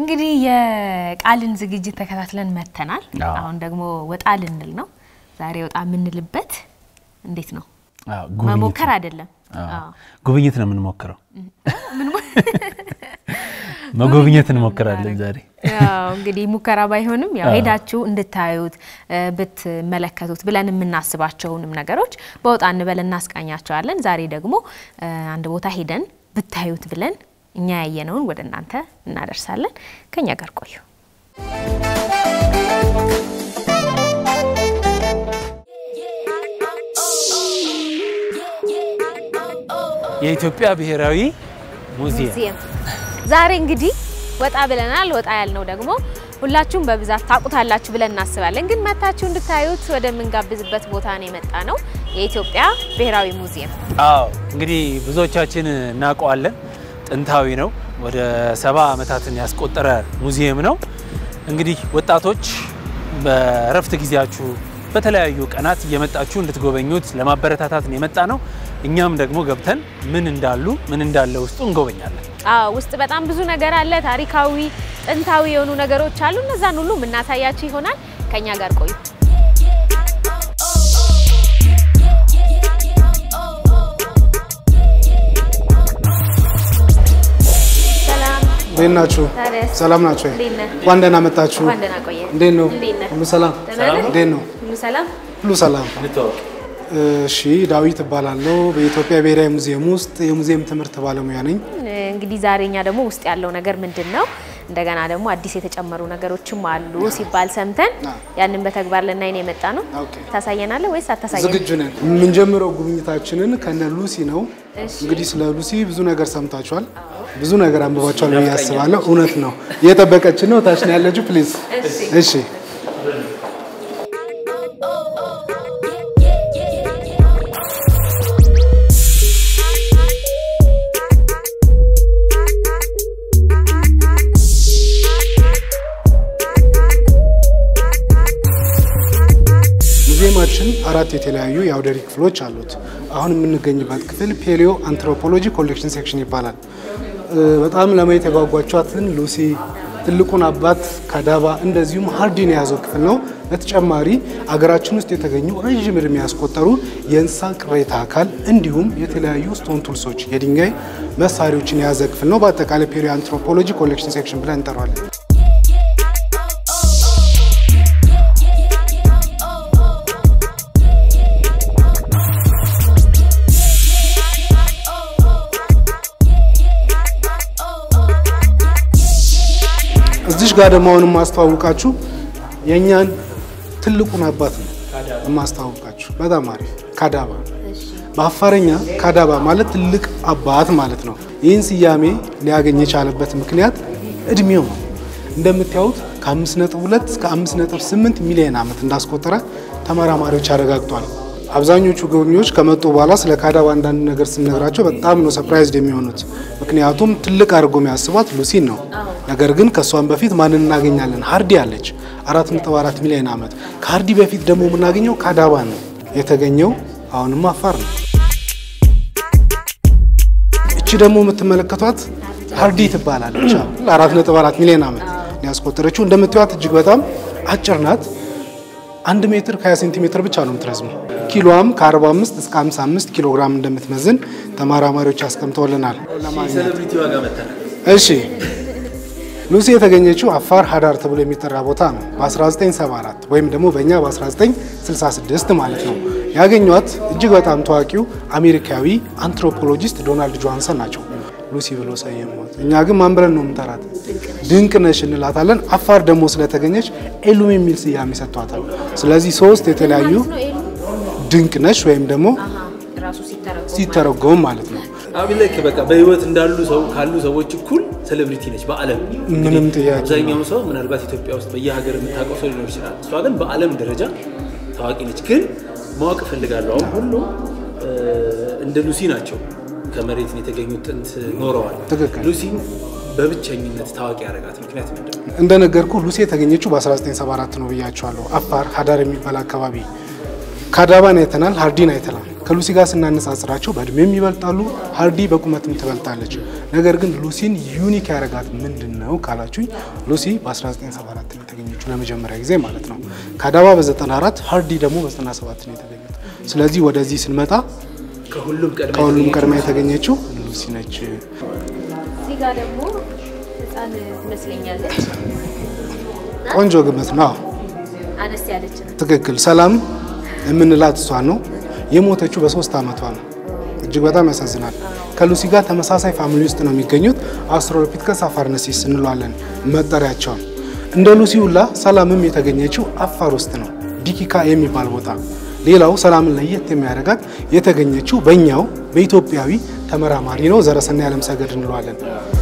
እንግዲህ የቃልን ዝግጅት ተከታትለን መተናል። አዎ። አሁን ደግሞ ወጣ ልንል ነው። ዛሬ ወጣ የምንልበት እንዴት ነው? አዎ፣ ጉብኝት መሞከር ነው። አይደለም። አዎ፣ አዎ። ጉብኝት ነው የምንሞክረው። ምን ሞ- መጎብኘት እንሞክራለን ዛሬ። ያው እንግዲህ ሙከራ ባይሆንም ያው አዎ። ሄዳችሁ እንድታዩት እ፣ ብትመለከቱት ብለን የምናስባቸውንም ነገሮች በወጣ እንበል እናስቃኛቸዋለን። ዛሬ ደግሞ እ፣ አንድ ቦታ ሄደን ብታዩት ብለን እኛ ያየነውን ወደ እናንተ እናደርሳለን። ከኛ ጋር ቆዩ። የኢትዮጵያ ብሔራዊ ሙዚየም ሙዚየም ዛሬ እንግዲህ ወጣ ብለናል። ወጣ ያልነው ደግሞ ሁላችሁም በብዛት ታውቁታላችሁ ብለን እናስባለን። ግን መታችሁ እንድታዩት ወደምንጋብዝበት ቦታ ነው የመጣ ነው፣ የኢትዮጵያ ብሔራዊ ሙዚየም። አዎ እንግዲህ ብዙዎቻችን እናውቀዋለን። ጥንታዊ ነው። ወደ ሰባ ዓመታትን ያስቆጠረ ሙዚየም ነው። እንግዲህ ወጣቶች በእረፍት ጊዜያችሁ በተለያዩ ቀናት እየመጣችሁ እንድትጎበኙት ለማበረታታት ነው የመጣ ነው። እኛም ደግሞ ገብተን ምን እንዳሉ ምን እንዳለ ውስጡ እንጎበኛለን። አዎ ውስጥ በጣም ብዙ ነገር አለ። ታሪካዊ፣ ጥንታዊ የሆኑ ነገሮች አሉ። እነዛን ሁሉ የምናሳያችሁ ይሆናል። ከኛ ጋር ቆዩ። ሰላም እንዴት ናችሁ? ታዲያስ? ሰላም ናችሁ? እንዴት ነህ? እንኳን ደህና መጣችሁ። እንኳን ደህና ቆየህ። እንዴት ነው? እንዴት ነህ? ሁሉ ሰላም? ደህና ነህ? እንዴት ነው? ሁሉ ሰላም? ሁሉ ሰላም። እሺ፣ ዳዊት እባላለሁ። በኢትዮጵያ ብሔራዊ ሙዚየም ውስጥ የሙዚየም ትምህርት ባለሙያ ነኝ። እንግዲህ ዛሬ እኛ ደግሞ ውስጥ ያለው ነገር ምንድን ነው፣ እንደገና ደግሞ አዲስ የተጨመሩ ነገሮችም አሉ ሲባል ሰምተን ያንን በተግባር ልናይ ነው የመጣ ነው። ኦኬ። ታሳየናለህ ወይስ አታሳየን? ዝግጁ ነን። የምንጀምረው ጉብኝታችንን ከነ ሉሲ ነው። እሺ። እንግዲህ ስለ ሉሲ ብዙ ነገር ሰምታችኋል፣ ብዙ ነገር አንብባችኋል ብዬ አስባለሁ። እውነት ነው። እየጠበቀችን ነው። ታች ነው ያለችው። ፕሊዝ። እሺ። ሙዚየማችን አራት የተለያዩ የአውደሪ ክፍሎች አሉት። አሁን የምንገኝበት ክፍል ፔሊዮ አንትሮፖሎጂ ኮሌክሽን ሴክሽን ይባላል። እ፣ በጣም ለማየት የጓጓቿትን ሉሲ፣ ትልቁን አባት ካዳባ፣ እንደዚሁም ሃርዲን የያዘው ክፍል ነው። በተጨማሪ አገራችን ውስጥ የተገኙ ረዥም ዕድሜ ያስቆጠሩ የእንስሳ ቅሬታ አካል እንዲሁም የተለያዩ ስቶን ቱልሶች፣ የድንጋይ መሳሪያዎችን የያዘ ክፍል ነው። በአጠቃላይ ፔሊዮ አንትሮፖሎጂ ኮሌክሽን ሴክሽን ብለን እንጠራዋለን። እዚሽ ጋር ደግሞ አሁን የማስተዋውቃችሁ የእኛን ትልቁን አባት ነው የማስተዋውቃችሁ። በጣም አሪፍ ካዳባ። በአፋረኛ ካዳባ ማለት ትልቅ አባት ማለት ነው። ይህን ስያሜ ሊያገኝ የቻለበት ምክንያት እድሜው ነው። እንደምታዩት ከ5.2 እስከ 5.8 ሚሊዮን ዓመት እንዳስቆጠረ ተመራማሪዎች አረጋግጧል። አብዛኞቹ ጎብኚዎች ከመጡ በኋላ ስለ ካዳባ አንዳንድ ነገር ስንነግራቸው በጣም ነው ሰርፕራይዝድ የሚሆኑት። ምክንያቱም ትልቅ አድርጎ የሚያስቧት ሉሲን ነው። ነገር ግን ከእሷን በፊት ማንን እናገኛለን? ሀርዲ አለች 4.4 ሚሊዮን ዓመት። ከሀርዲ በፊት ደግሞ የምናገኘው ካዳባ ነው። የተገኘው አሁንም አፋር ነው። እቺ ደግሞ የምትመለከቷት ሀርዲ ትባላለች። 4.4 ሚሊዮን ዓመት ያስቆጠረችው እንደምታዩት እጅግ በጣም አጭር ናት። አንድ ሜትር ከ20 ሴንቲሜትር ብቻ ነው የምትረዝመው። ኪሎዋም ከ45 እስከ 55 ኪሎ ግራም እንደምትመዝን ተመራማሪዎች አስቀምጠውልናል። ሴሌብሪቲ ዋጋ መታ እሺ ሉሲ የተገኘችው አፋር ሀዳር ተብሎ የሚጠራ ቦታ ነው። በ1974 ወይም ደግሞ በእኛ በ1966 ማለት ነው። ያገኟት እጅግ በጣም ታዋቂው አሜሪካዊ አንትሮፖሎጂስት ዶናልድ ጆሃንሰን ናቸው። ሉሲ ብሎ ሰየሟት። እኛ ግን ማን ብለን ነው የምንጠራት? ድንቅ ነሽ እንላታለን። አፋር ደግሞ ስለተገኘች ኤሉም የሚል ስያሜ ሰጥቷታል። ስለዚህ ሶስት የተለያዩ ድንቅ ነሽ ወይም ደግሞ ራሱ ሲተረጎም ሲተረጎም ማለት ነው። አሁን ላይ በቃ በህይወት እንዳሉ ሰው ካሉ ሰዎች እኩል ሴሌብሪቲ ነች በዓለም ምንም ጥያቄ አብዛኛው ሰው ምናልባት ኢትዮጵያ ውስጥ በየሀገር የምታውቀው ሰው ሊኖር ይችላል። እሷ ግን በዓለም ደረጃ ታዋቂ ነች። ግን ማወቅ እፈልጋለሁ አሁን ሁሉ እ፣ እንደ ሉሲ ናቸው ከመሬት ነው የተገኙት ጥንት ኖረዋል። ትክክል። ሉሲን በብቸኝነት ታዋቂ ያደረጋት ምክንያት ምንድን ነው? እንደነገርኩ ሉሲ የተገኘችው በ1974 ነው ብያቸዋለሁ። አፋር ሀዳር የሚባል አካባቢ ካዳባን አይተናል፣ ሀርዲን አይተናል። ከሉሲ ጋር ስናነጻጽራቸው በእድሜም ይበልጣሉ። ሀርዲ በቁመትም ትበልጣለች። ነገር ግን ሉሲን ዩኒክ ያደረጋት ምንድን ነው ካላችሁኝ ሉሲ በ1974 ነው የተገኘችው ለመጀመሪያ ጊዜ ማለት ነው። ካዳባ በ94 ሀርዲ ደግሞ በ97 ነው የተገኙት። ስለዚህ ወደዚህ ስንመጣ ከሁሉም ቀድማ ከሁሉም ቀድማ የተገኘችው ሉሲ ነች። እዚህ ጋር ደግሞ ህፃን ትመስለኛለች። ቆንጆ ግምት ነው። አነስ ያለች ነው። ትክክል። ሰላም የምንላት እሷ ነው። የሞተችው በሶስት ዓመቷ ነው። እጅግ በጣም ያሳዝናል። ከሉሲ ጋር ተመሳሳይ ፋሚሊ ውስጥ ነው የሚገኙት። አስትሮሎፒቲከስ አፋርነሲስ እንለዋለን መጠሪያቸውን። እንደ ሉሲ ሁላ ሰላምም የተገኘችው አፋር ውስጥ ነው፣ ዲኪካ የሚባል ቦታ። ሌላው ሰላምን ለየት የሚያደርጋት የተገኘችው በእኛው በኢትዮጵያዊ ተመራማሪ ነው። ዘረሰናይ ዓለምሰገድ እንለዋለን።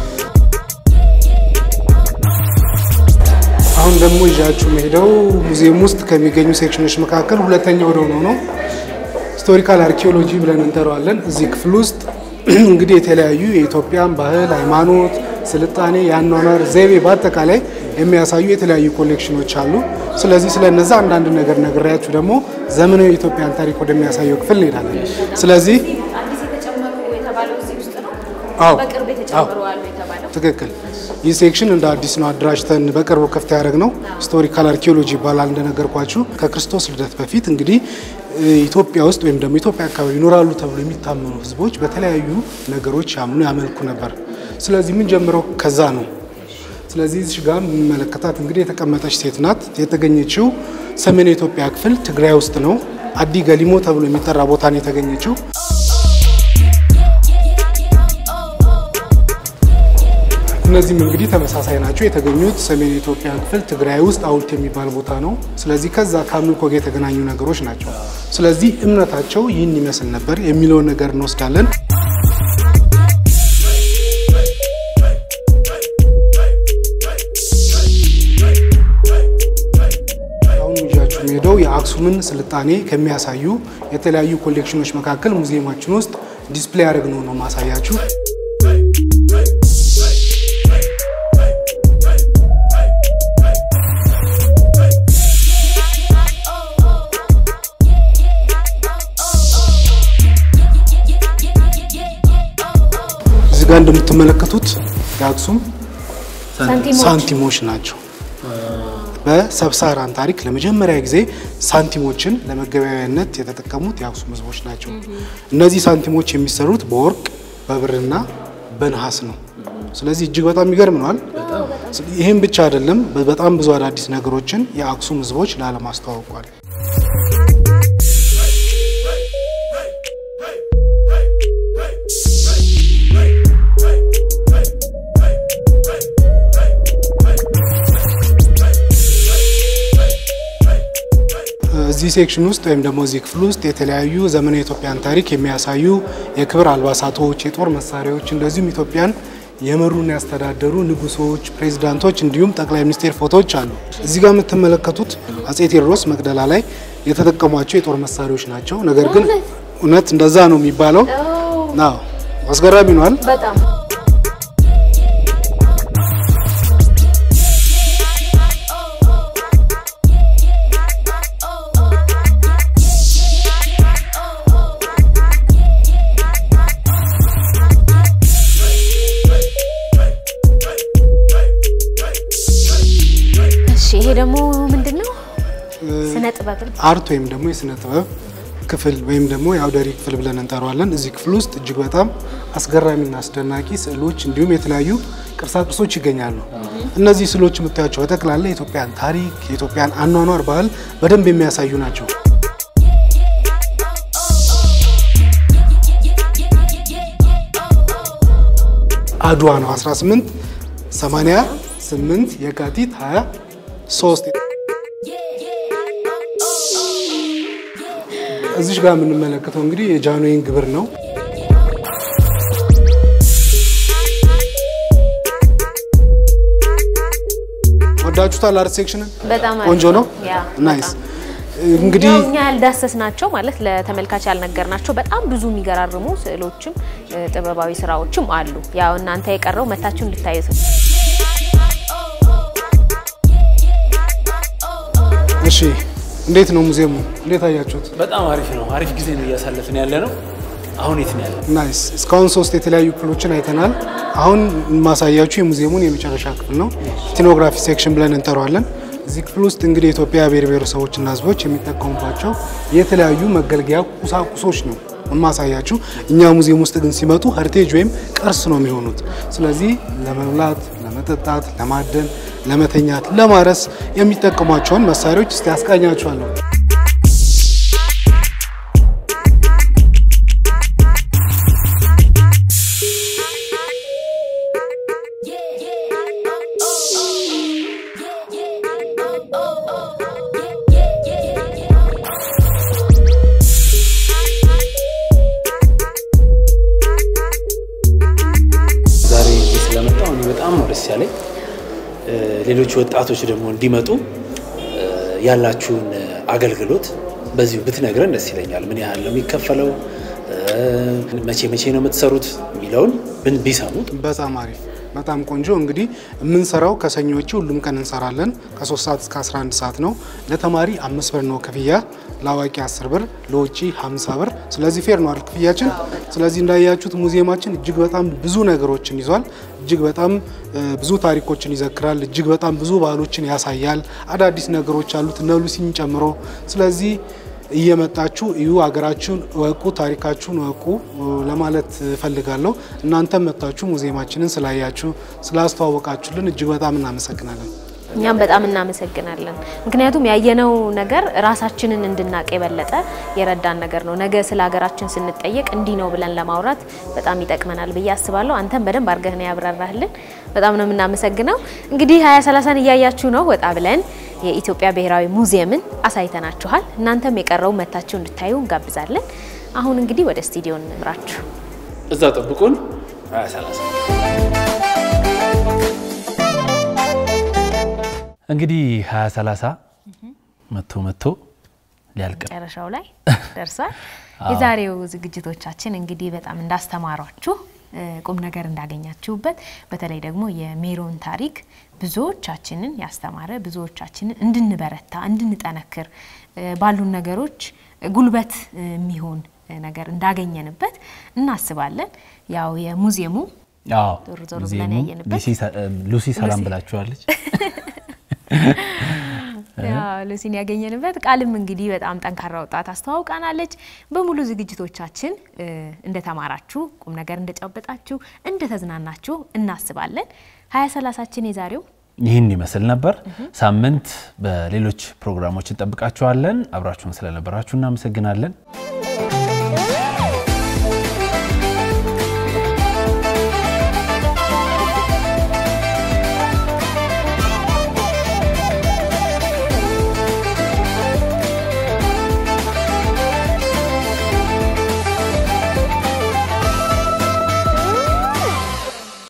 አሁን ደግሞ ይዣችሁ መሄደው ሙዚየም ውስጥ ከሚገኙ ሴክሽኖች መካከል ሁለተኛው ወደ ሆነው ነው ሂስቶሪካል አርኪኦሎጂ ብለን እንጠራዋለን። እዚህ ክፍል ውስጥ እንግዲህ የተለያዩ የኢትዮጵያን ባህል፣ ሃይማኖት፣ ስልጣኔ፣ የአኗኗር ዘይቤ በአጠቃላይ የሚያሳዩ የተለያዩ ኮሌክሽኖች አሉ። ስለዚህ ስለነዛ አንዳንድ ነገር ነግሬያችሁ ደግሞ ዘመናዊ የኢትዮጵያን ታሪክ ወደሚያሳየው ክፍል እንሄዳለን። ስለዚህ አዲስ የተጨመሩ የተባለው እዚህ ውስጥ ነው። አዎ በቅርብ የተጨመሩ አሉ የተባለው ትክክል። ይህ ሴክሽን እንደ አዲስ ነው አደራጅተን በቅርቡ ክፍት ያደረግነው ሂስቶሪካል አርኪኦሎጂ ይባላል። እንደነገርኳችሁ ከክርስቶስ ልደት በፊት እንግዲህ ኢትዮጵያ ውስጥ ወይም ደግሞ ኢትዮጵያ አካባቢ ይኖራሉ ተብሎ የሚታመኑ ሕዝቦች በተለያዩ ነገሮች ያምኑ ያመልኩ ነበር። ስለዚህ ምን ጀምረው ከዛ ነው። ስለዚህ እዚህ ጋር የምንመለከታት እንግዲህ የተቀመጠች ሴት ናት። የተገኘችው ሰሜን የኢትዮጵያ ክፍል ትግራይ ውስጥ ነው። አዲ ገሊሞ ተብሎ የሚጠራ ቦታ ነው የተገኘችው። እነዚህም እንግዲህ ተመሳሳይ ናቸው። የተገኙት ሰሜን የኢትዮጵያ ክፍል ትግራይ ውስጥ ሐውልት የሚባል ቦታ ነው። ስለዚህ ከዛ ከአምልኮ ጋር የተገናኙ ነገሮች ናቸው። ስለዚህ እምነታቸው ይህን ይመስል ነበር የሚለውን ነገር እንወስዳለን። አሁን ይዣችሁ የምሄደው የአክሱምን ስልጣኔ ከሚያሳዩ የተለያዩ ኮሌክሽኖች መካከል ሙዚየማችን ውስጥ ዲስፕሌይ ያደረግነው ነው ማሳያችሁ። እዚህ ጋር እንደምትመለከቱት የአክሱም ሳንቲሞች ሳንቲሞች ናቸው። በሰብሳራን ታሪክ ለመጀመሪያ ጊዜ ሳንቲሞችን ለመገበያያነት የተጠቀሙት የአክሱም ሕዝቦች ናቸው። እነዚህ ሳንቲሞች የሚሰሩት በወርቅ በብርና በነሐስ ነው። ስለዚህ እጅግ በጣም የሚገርም ነዋል። ይህም ብቻ አይደለም፣ በጣም ብዙ አዳዲስ ነገሮችን የአክሱም ሕዝቦች ለዓለም አስተዋውቋል። እዚህ ሴክሽን ውስጥ ወይም ደግሞ እዚህ ክፍል ውስጥ የተለያዩ ዘመናዊ የኢትዮጵያን ታሪክ የሚያሳዩ የክብር አልባሳቶች፣ የጦር መሳሪያዎች እንደዚሁም ኢትዮጵያን የመሩና ያስተዳደሩ ንጉሶች፣ ፕሬዚዳንቶች እንዲሁም ጠቅላይ ሚኒስቴር ፎቶዎች አሉ። እዚህ ጋር የምትመለከቱት አጼ ቴዎድሮስ መቅደላ ላይ የተጠቀሟቸው የጦር መሳሪያዎች ናቸው። ነገር ግን እውነት እንደዛ ነው የሚባለው? አዎ፣ አስገራሚ ነዋል። በጣም እሺ፣ ይሄ ደግሞ ምንድን ነው? ስነ ጥበብን አርት ወይም ደግሞ የስነ ጥበብ ክፍል ወይም ደግሞ የአውደሪ ክፍል ብለን እንጠራዋለን። እዚህ ክፍል ውስጥ እጅግ በጣም አስገራሚና አስደናቂ ስዕሎች እንዲሁም የተለያዩ ቅርሳቅርሶች ይገኛሉ። እነዚህ ስዕሎች የምታያቸው በጠቅላላ የኢትዮጵያን ታሪክ፣ የኢትዮጵያን አኗኗር ባህል በደንብ የሚያሳዩ ናቸው። አድዋ ነው 18 88 የካቲት 23 እዚሽ ጋር የምንመለከተው እንግዲህ የጃንሆይን ግብር ነው። ወዳችሁታል? አርት ሴክሽንን በጣም አሪፍ ቆንጆ ነው። ያ ናይስ። በጣም። እንግዲህ ያው እኛ ያልዳሰስ ናቸው ማለት ለተመልካች ያልነገር ናቸው። በጣም ብዙ የሚገራርሙ ስዕሎችም እ፣ ጥበባዊ ስራዎችም አሉ። ያው እናንተ የቀረው መታችሁ እንድታዩት ነው። እሺ እንዴት ነው ሙዚየሙ? እንዴት አያችሁት? በጣም አሪፍ ነው። አሪፍ ጊዜ ነው እያሳለፍን ያለ ነው። አሁን የት ነው ያለ? ናይስ። እስካሁን ሶስት የተለያዩ ክፍሎችን አይተናል። አሁን ማሳያችሁ የሙዚየሙን የመጨረሻ ክፍል ነው። ኢትኖግራፊ ሴክሽን ብለን እንጠራዋለን። እዚህ ክፍል ውስጥ እንግዲህ የኢትዮጵያ ብሔር ብሔረሰቦችና ሕዝቦች የሚጠቀሙባቸው የተለያዩ መገልገያ ቁሳቁሶች ነው የማሳያችሁ። እኛ ሙዚየም ውስጥ ግን ሲመጡ ሄሪቴጅ ወይም ቅርስ ነው የሚሆኑት። ስለዚህ ለመብላት፣ ለመጠጣት፣ ለማደን፣ ለመተኛት፣ ለማረስ የሚጠቀሟቸውን መሳሪያዎች እስቲ ያስቃኛችኋለሁ። ዛሬ እዚህ ስለመጣሁ እኔ በጣም ነው ደስ ያለኝ። ሌሎች ወጣቶች ደግሞ እንዲመጡ ያላችሁን አገልግሎት በዚሁ ብትነግረን ደስ ይለኛል። ምን ያህል ነው የሚከፈለው? መቼ መቼ ነው የምትሰሩት የሚለውን ብን ቢሰሙ በጣም አሪፍ በጣም ቆንጆ። እንግዲህ የምንሰራው ከሰኞ ውጪ ሁሉም ቀን እንሰራለን። ከ3 ሰዓት እስከ 11 ሰዓት ነው። ለተማሪ አምስት ብር ነው ክፍያ፣ ለአዋቂ 10 ብር፣ ለውጪ 50 ብር። ስለዚህ ፌር ነው አይደል ክፍያችን። ስለዚህ እንዳያችሁት ሙዚየማችን እጅግ በጣም ብዙ ነገሮችን ይዟል። እጅግ በጣም ብዙ ታሪኮችን ይዘክራል። እጅግ በጣም ብዙ ባህሎችን ያሳያል። አዳዲስ ነገሮች አሉት እነ ሉሲን ጨምሮ። ስለዚህ እየመጣችሁ እዩ፣ ሀገራችሁን እወቁ፣ ታሪካችሁን እወቁ ለማለት እፈልጋለሁ። እናንተም መጥታችሁ ሙዚየማችንን ስላያችሁ ስላስተዋወቃችሁልን እጅግ በጣም እናመሰግናለን። እኛም በጣም እናመሰግናለን። ምክንያቱም ያየነው ነገር ራሳችንን እንድናቅ የበለጠ የረዳን ነገር ነው። ነገ ስለ ሀገራችን ስንጠየቅ እንዲህ ነው ብለን ለማውራት በጣም ይጠቅመናል ብዬ አስባለሁ። አንተም በደንብ አድርገህ ነው ያብራራህልን። በጣም ነው የምናመሰግነው። እንግዲህ ሀያ ሰላሳን እያያችሁ ነው። ወጣ ብለን የኢትዮጵያ ብሔራዊ ሙዚየምን አሳይተናችኋል። እናንተም የቀረው መታችሁ እንድታዩ እንጋብዛለን። አሁን እንግዲህ ወደ ስቱዲዮ እንምራችሁ። እዛ ጠብቁን። ሀያ ሰላሳ እንግዲህ ሀያ ሰላሳ መቶ መቶ ሊያልቅ ነው። መጨረሻው ላይ ደርሷል። የዛሬው ዝግጅቶቻችን እንግዲህ በጣም እንዳስተማሯችሁ ቁም ነገር እንዳገኛችሁበት በተለይ ደግሞ የሜሮን ታሪክ ብዙዎቻችንን ያስተማረ ብዙዎቻችንን እንድንበረታ እንድንጠነክር ባሉን ነገሮች ጉልበት የሚሆን ነገር እንዳገኘንበት እናስባለን። ያው የሙዚየሙ አዎ ዞር ዞር ብለን ሙዚየሙ ያየንበት ሉሲ ሰ- ሉሲ ሰላም ብላችኋለች። ያው ሉሲን ያገኘንበት ቃልም እንግዲህ በጣም ጠንካራ ወጣት አስተዋውቃናለች። በሙሉ ዝግጅቶቻችን እ፣ እንደተማራችሁ ቁም ነገር እንደጨበጣችሁ እንደተዝናናችሁ እናስባለን። ሀያ ሰላሳችን የዛሬው ይህን ይመስል ነበር። ሳምንት በሌሎች ፕሮግራሞች እንጠብቃችኋለን። አብራችሁን ስለነበራችሁ እናመሰግናለን።